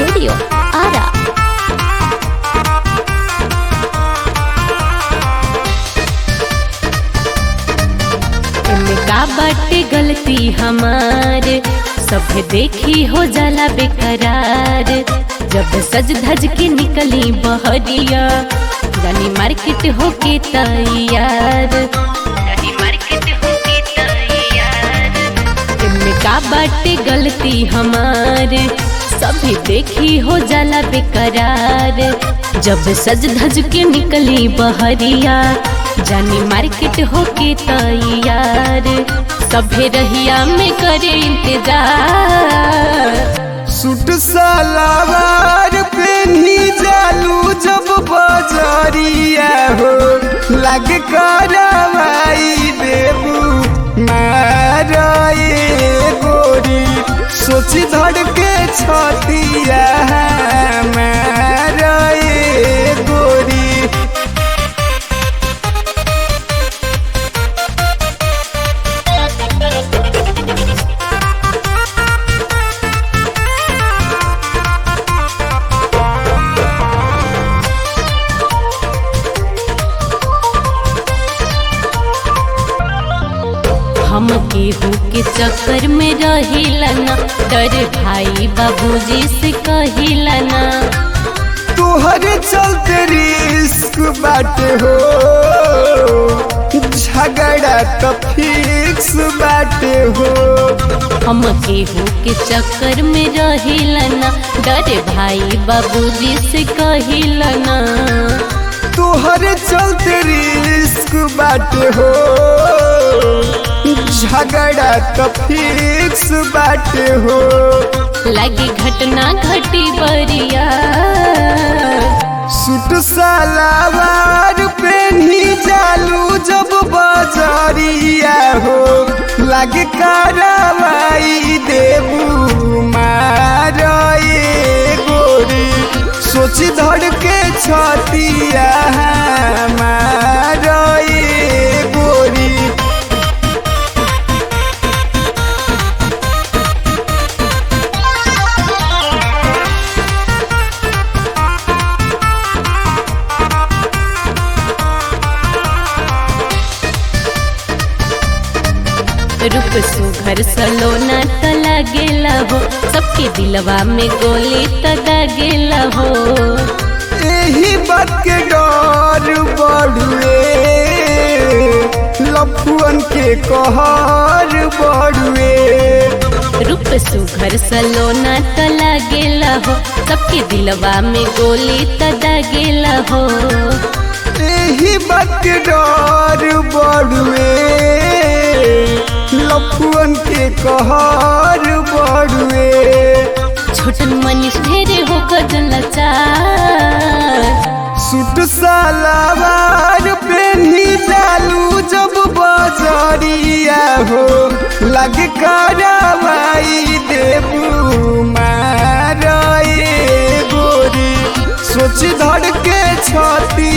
Studio, Ara. एमे का बाटे गलती हमार सब देखी हो जाला बेकरार जब सज धज के निकली बहरिया जानी मार्केट होके तैयार जानी मार्केट होके तैयार एमे का बाटे गलती हमार सभी देखी हो जाला बेकरार जब सज धज के निकली बहरिया जानी मार्केट होके तैयार सभे रहिया में करे इंतजार सूट सलवार पेन्ही जालू जब बजरिया हो लग करवाई देबू मारे गोरी सोची धड़ के छतिया मारे गोरी हम केहू के चक्कर में रहिला ना डर भाई बाबूजी से कहिला ना तोहरे चलते रिस्क बाटे हो झगड़ा तो फिक्स बाटे हो हम केहू के चक्कर में रहिला ना डर भाई बाबूजी से कहिला ना तोहरे चलते रिस्क बाटे हो झगड़ा तो फिक्स बाटे हो लगी घटना घटी बरिया सूट सलवार पेन्ही जालू जब बजरिया हो लगे करवाई देबू मारे गोरी सोची धड़ के छतिया मारे गोरी रूप सुघर सलोना त लागेला हो सबके दिलवा में गोली त दागेला हो यही बात के डर बढ़ुए लफुअन के कहर बढ़ुए रूप सुघर सलोना त लागेला हो सबके दिलवा में गोली त दागेला हो यही बात के डर बढ़ुए लफुअन के कहर बढ़ुए छोटन मनीष ढेरे हो गजल चार सूट सलवार पेन्ही जालू जब बजरिया हो लग करवाई देबू मारे गोरी सोच धड़ के छती